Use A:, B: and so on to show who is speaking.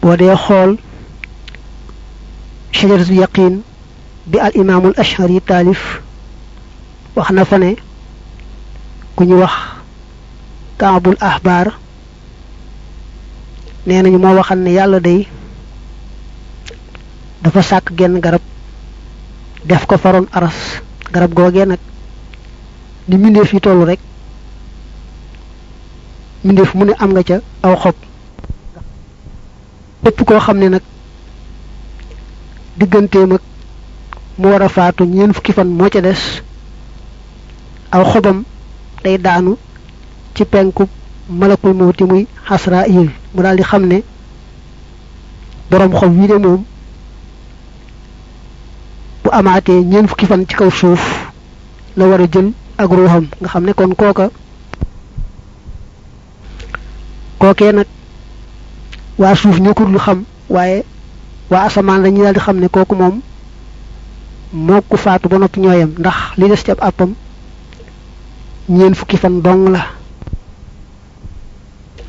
A: boo dee xool shajaratu yaqin bi al imaamul ashari taalif wax na fa ne ku ñu wax kaabul ahbaar nee nañu moo waxal ne yàlla day dafa sàkk genn garab def ko faroon aras garab googee nag ni mbindeef yi tollu rek mbindeef mu ne am nga ca aw xob lépp koo xam ne nag digganteem ak mu war a faatu ñeent fukki fan moo ca des aw xobam day daanu ci penku malakul mawti muy Asraayil mu daal di xam ne boroom xob wii de moom bu amaatee ñeent fukki fan ci kaw suuf la war a jël ak ruuxam nga xam ne kon kooka kookee nag waa suuf ñëkkul lu xam waaye waa asamaan la ñu daal di xam ne kooku moom moo ko faatu ba noppi ñooyam ndax li des ci ab àppam ñeent fukki fan dong la